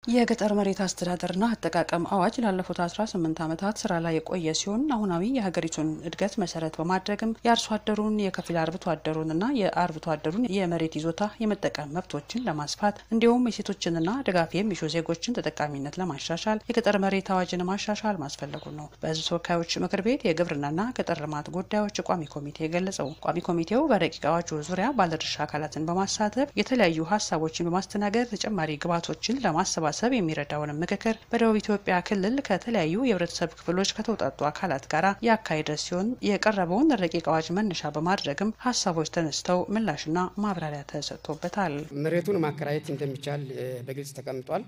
የገጠር መሬት አስተዳደርና አጠቃቀም አዋጅ ላለፉት 18 ዓመታት ስራ ላይ የቆየ ሲሆን አሁናዊ የሀገሪቱን እድገት መሰረት በማድረግም የአርሶ አደሩን የከፊል አርብቶ አደሩንና የአርብቶ አደሩን የመሬት ይዞታ የመጠቀም መብቶችን ለማስፋት እንዲሁም የሴቶችንና ድጋፍ የሚሹ ዜጎችን ተጠቃሚነት ለማሻሻል የገጠር መሬት አዋጅን ማሻሻል ማስፈለጉ ነው በሕዝብ ተወካዮች ምክር ቤት የግብርናና ገጠር ልማት ጉዳዮች ቋሚ ኮሚቴ የገለጸው። ቋሚ ኮሚቴው በረቂቅ አዋጁ ዙሪያ ባለድርሻ አካላትን በማሳተፍ የተለያዩ ሀሳቦችን በማስተናገድ ተጨማሪ ግብዓቶችን ለማሰባሰብ ሰብ የሚረዳውን ምክክር በደቡብ ኢትዮጵያ ክልል ከተለያዩ የህብረተሰብ ክፍሎች ከተውጣጡ አካላት ጋር ያካሄደ ሲሆን የቀረበውን ረቂቅ አዋጅ መነሻ በማድረግም ሀሳቦች ተነስተው ምላሽና ማብራሪያ ተሰጥቶበታል። መሬቱን ማከራየት እንደሚቻል በግልጽ ተቀምጧል።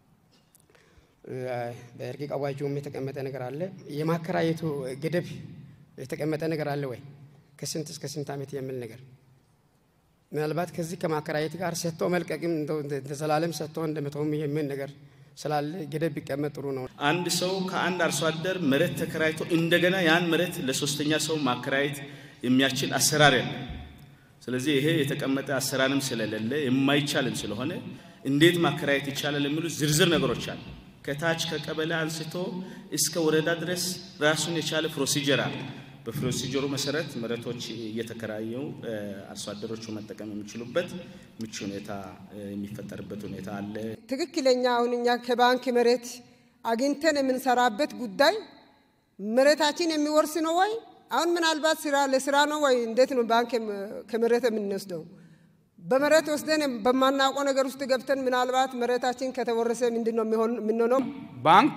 በረቂቅ አዋጁም የተቀመጠ ነገር አለ። የማከራየቱ ገደብ የተቀመጠ ነገር አለ ወይ? ከስንት እስከ ስንት ዓመት የሚል ነገር ምናልባት ከዚህ ከማከራየት ጋር ሰጥቶ መልቀቅም እንደ ዘላለም ሰጥቶ እንደ መተውም የሚል ነገር ስላለ ገደብ ቢቀመጥ ጥሩ ነው። አንድ ሰው ከአንድ አርሶ አደር መሬት ተከራይቶ እንደገና ያን መሬት ለሶስተኛ ሰው ማከራየት የሚያስችል አሰራር ያለ። ስለዚህ ይሄ የተቀመጠ አሰራርም ስለሌለ የማይቻልም ስለሆነ እንዴት ማከራየት ይቻላል የሚሉ ዝርዝር ነገሮች አሉ። ከታች ከቀበሌ አንስቶ እስከ ወረዳ ድረስ ራሱን የቻለ ፕሮሲጀር አለ። በፕሮሲጀሩ መሰረት መሬቶች እየተከራዩ አርሶ አደሮቹ መጠቀም የሚችሉበት ምቹ ሁኔታ የሚፈጠርበት ሁኔታ አለ። ትክክለኛ አሁን እኛ ከባንክ መሬት አግኝተን የምንሰራበት ጉዳይ መሬታችን የሚወርስ ነው ወይ? አሁን ምናልባት ስራ ለስራ ነው ወይ? እንዴት ነው ባንክ ከመሬት የምንወስደው? በመሬት ወስደን በማናውቀው ነገር ውስጥ ገብተን ምናልባት መሬታችን ከተወረሰ ምንድን ነው የምንሆነው? ባንክ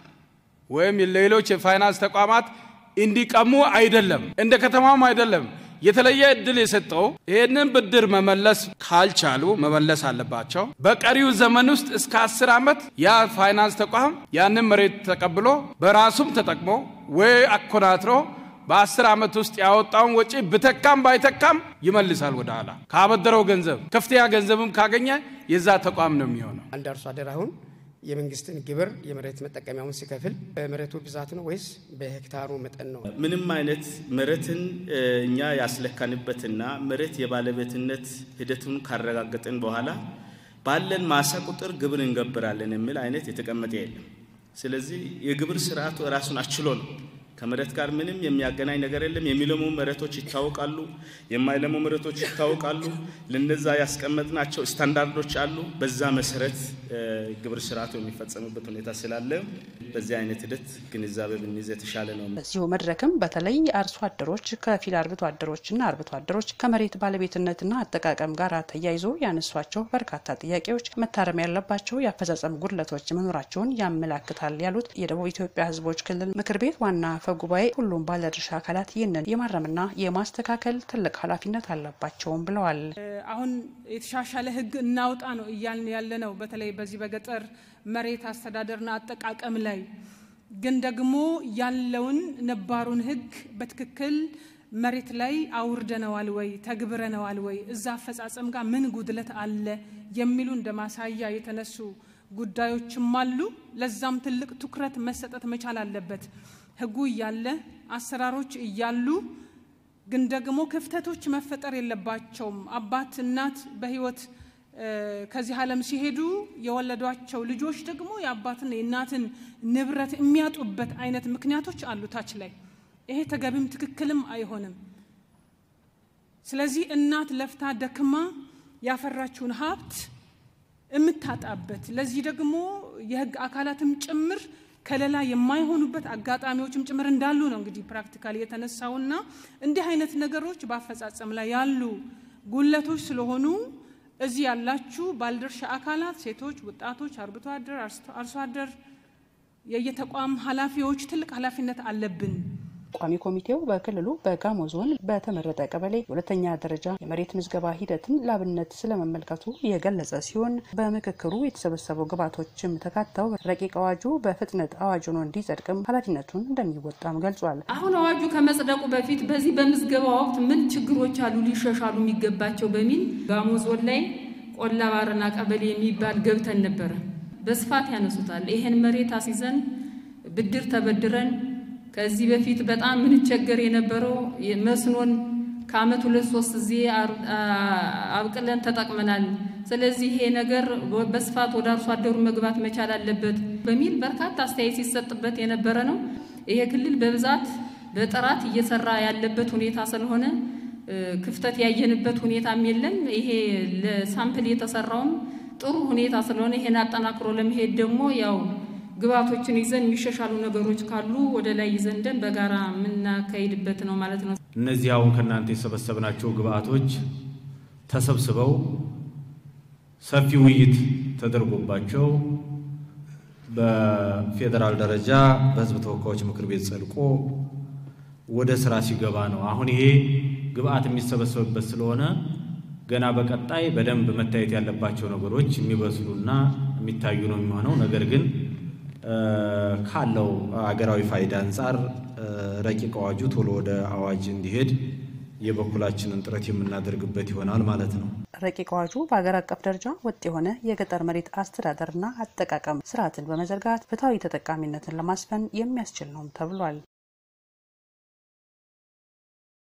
ወይም ሌሎች የፋይናንስ ተቋማት እንዲቀሙ አይደለም፣ እንደ ከተማም አይደለም። የተለየ እድል የሰጠው ይህንን ብድር መመለስ ካልቻሉ መመለስ አለባቸው። በቀሪው ዘመን ውስጥ እስከ አስር ዓመት ያ ፋይናንስ ተቋም ያንን መሬት ተቀብሎ በራሱም ተጠቅሞ ወይ አኮናትሮ በአስር ዓመት ውስጥ ያወጣውን ወጪ ብተካም ባይተካም ይመልሳል ወደ ኋላ። ካበደረው ገንዘብ ከፍተኛ ገንዘብም ካገኘ የዛ ተቋም ነው የሚሆነው። አንድ አርሶ አደር አሁን የመንግስትን ግብር የመሬት መጠቀሚያውን ሲከፍል በመሬቱ ብዛት ነው ወይስ በሄክታሩ መጠን ነው? ምንም አይነት መሬትን እኛ ያስለካንበትና መሬት የባለቤትነት ሂደቱን ካረጋገጥን በኋላ ባለን ማሳ ቁጥር ግብር እንገብራለን የሚል አይነት የተቀመጠ የለም። ስለዚህ የግብር ስርዓቱ ራሱን አችሎ ነው ከመሬት ጋር ምንም የሚያገናኝ ነገር የለም። የሚለሙ መሬቶች ይታወቃሉ፣ የማይለሙ መሬቶች ይታወቃሉ። ለነዛ ያስቀመጥናቸው ስታንዳርዶች አሉ። በዛ መሰረት ግብር ስርዓቱ የሚፈጸምበት ሁኔታ ስላለ በዚህ አይነት ሂደት ግንዛቤ ብንይዝ የተሻለ ነው። በዚሁ መድረክም በተለይ አርሶ አደሮች፣ ከፊል አርብቶ አደሮችና አርብቶ አደሮች ከመሬት ባለቤትነትና አጠቃቀም ጋር ተያይዞ ያነሷቸው በርካታ ጥያቄዎች መታረም ያለባቸው የአፈጻጸም ጉድለቶች መኖራቸውን ያመላክታል ያሉት የደቡብ ኢትዮጵያ ሕዝቦች ክልል ምክር ቤት ዋና አፈ ጉባኤ ሁሉም ባለድርሻ አካላት ይህንን የማረምና የማስተካከል ትልቅ ኃላፊነት አለባቸውም ብለዋል። አሁን የተሻሻለ ሕግ እናውጣ ነው እያልን ያለ ነው። በተለይ በዚህ በገጠር መሬት አስተዳደርና አጠቃቀም ላይ ግን ደግሞ ያለውን ነባሩን ሕግ በትክክል መሬት ላይ አውርደነዋል ወይ ተግብረነዋል ወይ እዛ አፈጻጸም ጋር ምን ጉድለት አለ የሚሉ እንደ ማሳያ የተነሱ ጉዳዮችም አሉ። ለዛም ትልቅ ትኩረት መሰጠት መቻል አለበት። ህጉ እያለ አሰራሮች እያሉ ግን ደግሞ ክፍተቶች መፈጠር የለባቸውም። አባት እናት በህይወት ከዚህ ዓለም ሲሄዱ የወለዷቸው ልጆች ደግሞ የአባትን የእናትን ንብረት የሚያጡበት አይነት ምክንያቶች አሉ ታች ላይ። ይሄ ተገቢም ትክክልም አይሆንም። ስለዚህ እናት ለፍታ ደክማ ያፈራችውን ሀብት የምታጣበት ለዚህ ደግሞ የህግ አካላትም ጭምር ከለላ የማይሆኑበት አጋጣሚዎችም ጭምር እንዳሉ ነው እንግዲህ ፕራክቲካል የተነሳውና እንዲህ አይነት ነገሮች በአፈጻጸም ላይ ያሉ ጉለቶች ስለሆኑ እዚህ ያላችሁ ባለድርሻ አካላት ሴቶች፣ ወጣቶች፣ አርብቶ አደር፣ አርሶ አደር፣ የየተቋም ኃላፊዎች ትልቅ ኃላፊነት አለብን። ቋሚ ኮሚቴው በክልሉ በጋሞ ዞን በተመረጠ ቀበሌ የሁለተኛ ደረጃ የመሬት ምዝገባ ሂደትን ላብነት ስለመመልከቱ የገለጸ ሲሆን በምክክሩ የተሰበሰቡ ግብዓቶችም ተካተው ረቂቅ አዋጁ በፍጥነት አዋጅ ሆኖ እንዲጸድቅም ኃላፊነቱን እንደሚወጣም ገልጿል። አሁን አዋጁ ከመጽደቁ በፊት በዚህ በምዝገባ ወቅት ምን ችግሮች አሉ ሊሻሻሉ የሚገባቸው በሚል ጋሞ ዞን ላይ ቆላ ባረና ቀበሌ የሚባል ገብተን ነበረ። በስፋት ያነሱታል። ይሄን መሬት አስይዘን ብድር ተበድረን ከዚህ በፊት በጣም ምንቸገር የነበረው መስኖን ከአመት ሁለት ሶስት ጊዜ አብቅለን ተጠቅመናል። ስለዚህ ይሄ ነገር በስፋት ወደ አርሶ አደሩ መግባት መቻል አለበት በሚል በርካታ አስተያየት ሲሰጥበት የነበረ ነው። ይሄ ክልል በብዛት በጥራት እየሰራ ያለበት ሁኔታ ስለሆነ ክፍተት ያየንበት ሁኔታም የለም። ይሄ ለሳምፕል የተሰራውም ጥሩ ሁኔታ ስለሆነ ይሄን አጠናክሮ ለመሄድ ደግሞ ያው ግብዓቶችን ይዘን የሚሻሻሉ ነገሮች ካሉ ወደ ላይ ይዘንደን በጋራ የምናካሄድበት ነው ማለት ነው። እነዚህ አሁን ከእናንተ የሰበሰብናቸው ግብዓቶች ተሰብስበው ሰፊ ውይይት ተደርጎባቸው በፌዴራል ደረጃ በሕዝብ ተወካዮች ምክር ቤት ጸድቆ ወደ ስራ ሲገባ ነው። አሁን ይሄ ግብዓት የሚሰበሰብበት ስለሆነ ገና በቀጣይ በደንብ መታየት ያለባቸው ነገሮች የሚበስሉና የሚታዩ ነው የሚሆነው። ነገር ግን ካለው አገራዊ ፋይዳ አንጻር ረቂቅ አዋጁ ቶሎ ወደ አዋጅ እንዲሄድ የበኩላችንን ጥረት የምናደርግበት ይሆናል ማለት ነው። ረቂቅ አዋጁ በሀገር አቀፍ ደረጃ ወጥ የሆነ የገጠር መሬት አስተዳደርና አጠቃቀም ስርዓትን በመዘርጋት ፍትሐዊ ተጠቃሚነትን ለማስፈን የሚያስችል ነውም ተብሏል።